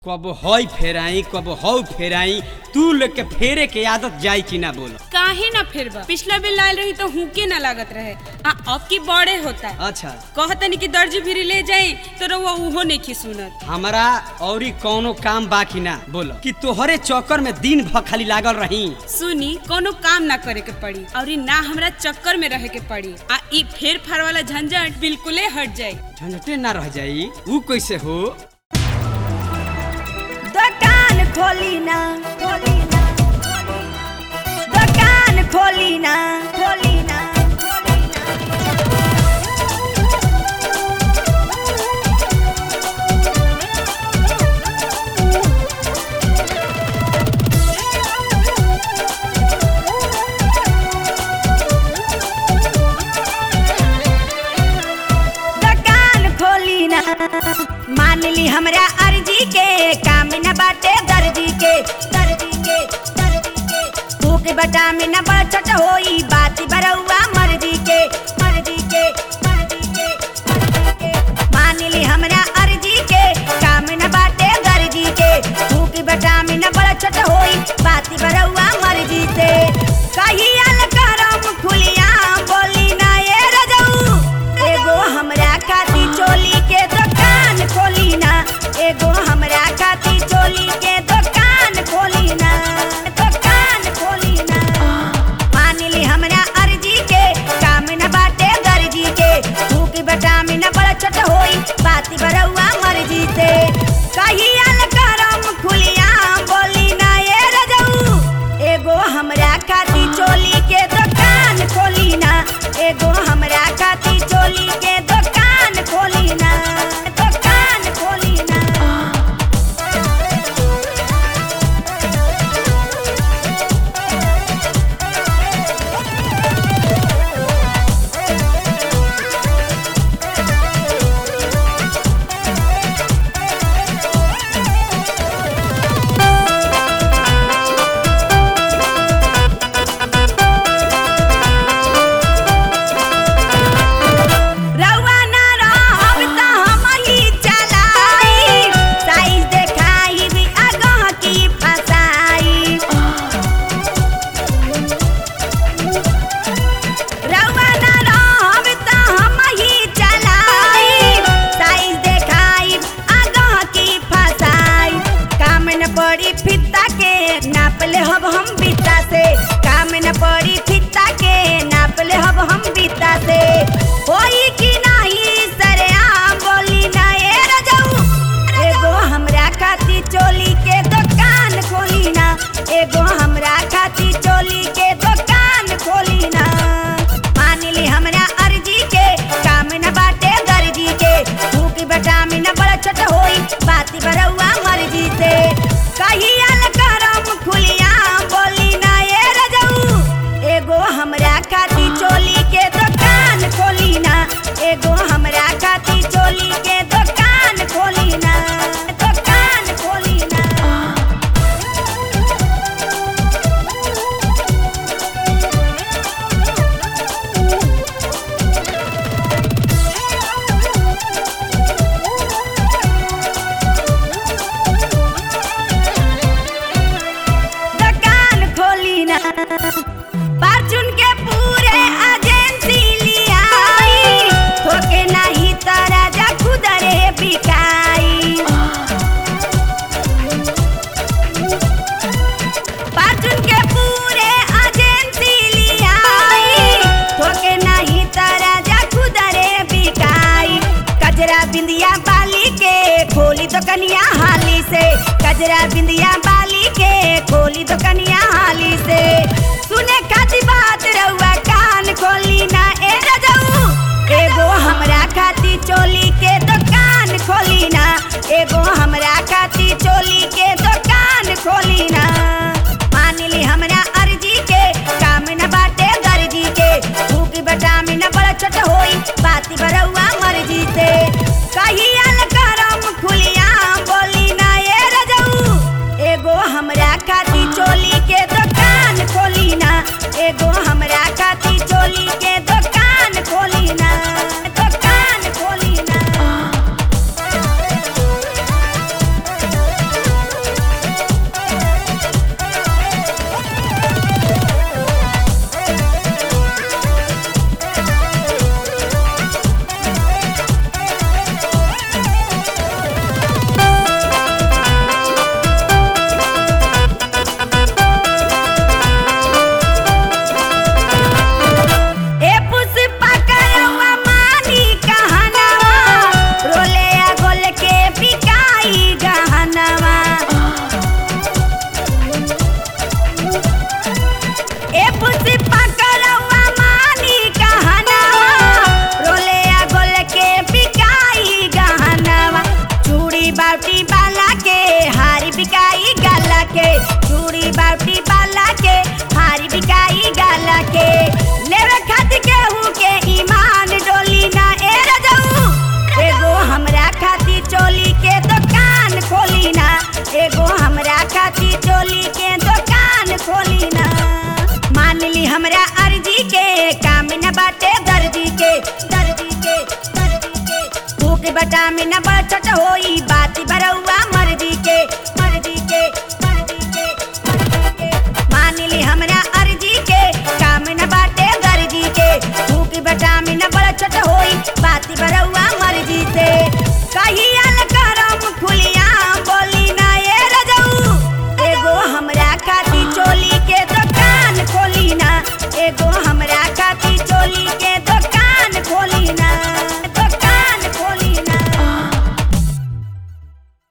कब हई फेराई कब हौ फेराई तू लोग के फेरे के आदत जाई कि ना बोल काहे ना फिरबा पिछला बेर लायल रही तो हुके ना लागत रहे आ अब की बड़े होता अच्छा कहतनी कि दर्जी भी ले जाई तो रउआ उहो नहीं की सुनत हमारा औरी कौनो काम बाकी ना बोलो कि तोहरे चक्कर में दिन भर खाली लागल रही सुनी कोनो काम ना करे के पड़ी और ई ना हमरा चक्कर में रहे के पड़ी आ ई फेर फार वाला झंझट बिल्कुले हट जाई झंझटे ना रह जाई ऊ कैसे हो दुकान खोली ना खोली ना दुकान खोली ना खोली ना खोली ना दुकान खोली ना मान ली हमरा अर्जी के काम न बाटे दर्जी के दर्जी के दर्जी के भूख बटा में न बचत होई बात बरौआ मर्जी के मर्जी के मर्जी के मर्जी के मान ली हमरा अर्जी के काम न बाटे दर्जी के भूख बटा में न बचत होई बात बरौआ मर्जी से कहिया ल करम खुलिया बोली ना ये रजऊ एगो हमरा खाती चोली के दुकान खोली ना एगो हमरा खाती चोली के दुकान खोली ना दुकान खोली ना मान ली हमरा अर्जी के काम न बाटे दर्जी के भूख बटा में न बचत होई बाती बरौआ मर्जी से कहिया ल करम खुलिया बोली ना ये रजऊ एगो हमरा खाती चोली के दुकान खोली ना एगो हमरा खाती चोली के दुकान खोली ना दुकान खोली ना रउआ ना रहब त हम ही चलाई साइज देखाई भी आगह की फसाई रउआ ना रहब त हम ही चलाई साइज देखाई आगह की फसाई काम न पड़ी फित्ता के नाप ले हब हम बित्ता से काम न पड़ी फित्ता के नाप ले हब हम बित्ता से होई कि नाही सरे आम बोली ना ए रजऊ एगो हमरा खाती चोली के दुकान खोली ना एगो हमरा खाती चोली के दुकान खोली ना मान ली हमरा अर्जी के काम न बाटे दर्जी के भूख बटा में न बचत होई बाती बरौआ मर्जी से कहिया ल करम खुलिया बोली ना ए रजऊ एगो हमरा खाती चोली के दुकान खोली ना एगो हमरा खाती चोली के दुकान खोली ना दुकान खोली ना दुकान खोली ना पार्चुन के पूरे एजेंसी लियाई थोके नहीं तो राजा खुदरे बिकाई पार्चुन के पूरे एजेंसी लियाई थोके नहीं तो राजा खुदरे बिकाई कजरा बिंदिया बाली के खोली तो कनिया हाली से कजरा बिंदिया बाली के खोली तो कनिया हाली से सुने खाती बात रउआ कान खोली ना ए रजऊ एगो हमरा खाती चोली के दुकान खोली ना एगो हमरा खाती चोली के दुकान खोली ना मान ली हमरा अर्जी के काम न बाटे दर्जी के भूख बटा में न बचत होई बाती बरौआ मर्जी से कहिया ल करम खुलिया बोली ना ए रजऊ एगो हमरा खाती चोली के दुकान खोली ना एगो हमरा खाती चोली के खोली ना मान ली हमरा अर्जी के काम न बाटे दर्जी के दर्जी के दर्जी के भूख बटा में न बचत होई बात बरौआ मर्जी के